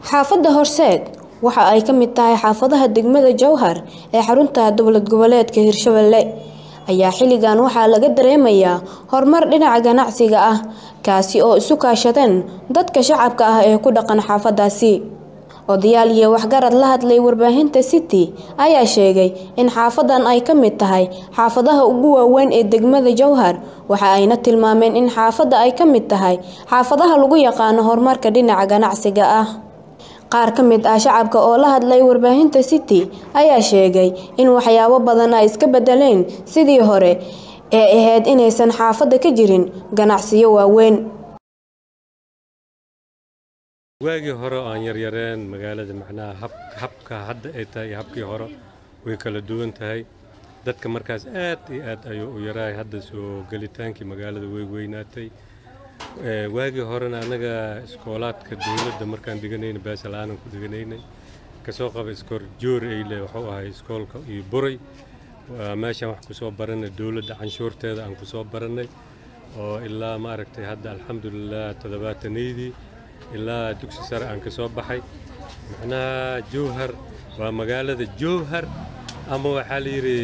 xaafadda horseed waxa ay ka mid tahay xaafadaha degmada jowhar ee xarunta dowlad goboleedka hirshabelle ayaa xilligan waxaa laga dareemayaa horumar dhinaca ganacsiga ah kaasi oo isu kaashadeen dadka shacabka ah ee ku dhaqan xaafadaasi odayaal iyo waxgarad la hadlay warbaahinta city ayaa sheegay in xaafadan ay ka mid tahay xaafadaha ugu waaweyn ee degmada jowhar waxa ayna tilmaameen in xaafadda ay ka mid tahay xaafadaha lagu yaqaano horumarka dhinaca ganacsiga ah qaar ka mid ah shacabka oo la hadlay warbaahinta city ayaa sheegay in waxyaabo badan ay iska bedeleen sidii hore ee ahayd inaysan xaafadda ka jirin ganacsiyo waaweyn waagii hore oo aan yaryareen magaalada macnaha habka hadda ay tahay iyo habkii hore way kala duwan tahay dadka markaas aad iyo aad ayuu u yaraay hadda soo gelitaankii magaalada way weynaatay waagii horena annaga iskoolaadka dowladda markaan dhiganayna baasala'aanan ku dhiganaynay kasoo qaba iskoor joor eyle wuxuu ahay iskoolka iyo buray meeshaan wax ku soo baranay dowladda canshuurteeda aan ku soo barannay oo ilaa maaragtay hadda alxamdulilah toddobaatanaydii ilaa dugsi sare aan ka soo baxay macnaha jowhar waa magaalada jowhar ama waxaa la yidhi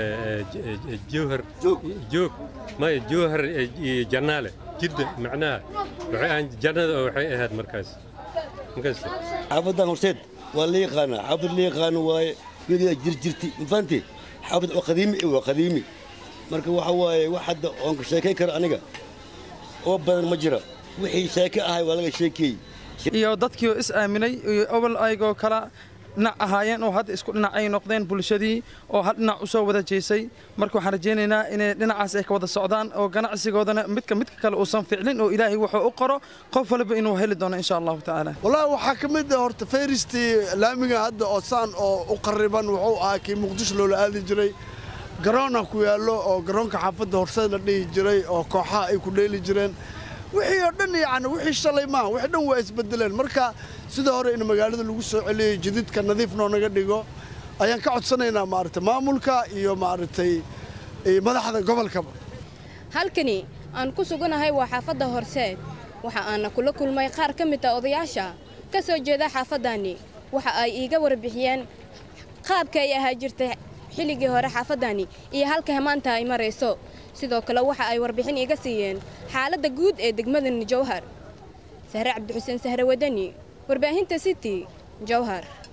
jowhar joog maya jowhar iyo jannaale jidda macnaha waxay ahaan jannada oo waxay ahayd markaas markaas xaafadan horseed waa la yaqaanaa xaafad la yaqaano waaye weligaa jirjirti mafahanti xaafad waa qadiimi waa qadiimi marka waxa waaye wax hadda oon ka sheekay karo aniga oo badan ma jira wixii sheeke ahay waa laga sheekeeyey iyo dadkii oo is aaminay iyo obol aygoo kala dhinac ahaayeen oo hadda isku dhinac ay noqdeen bulshadii oo hal dhinac u soo wada jeesay marka waxaan rajaynaynaa inay dhinacaas ay ka wada socdaan oo ganacsigoodana midka midka kale uusan ficlin oo ilaahay wuxuu u qoro qof walba inuu heli doono insha allahu tacaala wallaahi waxaa ka mid ah horta fayristii laamiga hadda oo saan oo u qarriban wuxuu ahaa kii muqdisho loola aadi jiray garoona ku yaallo oo garoonka xaafadda horseed la dhihi jiray oo kooxaha ay ku dheeli jireen wixii oo dhan yacni wixii shalay maaha wixii dhan waa isbedeleen marka sida hore in magaalada lagu soo celiyey jididka nadiif noo naga dhigo ayaan ka codsanaynaa maaragtay maamulka iyo maaragtay madaxda gobolkaba halkani aan ku suganahay waa xaafadda horseed waxa aana kula kulmay qaar ka mid a odayaasha ka soo jeeda xaafaddaani waxa ay iiga warbixiyeen qaabka ay ahaa jirtay xilligii hore xaafaddaani iyo halka maanta ay marayso sidoo kale waxa ay warbixin iiga siiyeen xaaladda guud ee degmadan jowhar sahre cabdixuseen sahre wadani warbaahinta city jowhar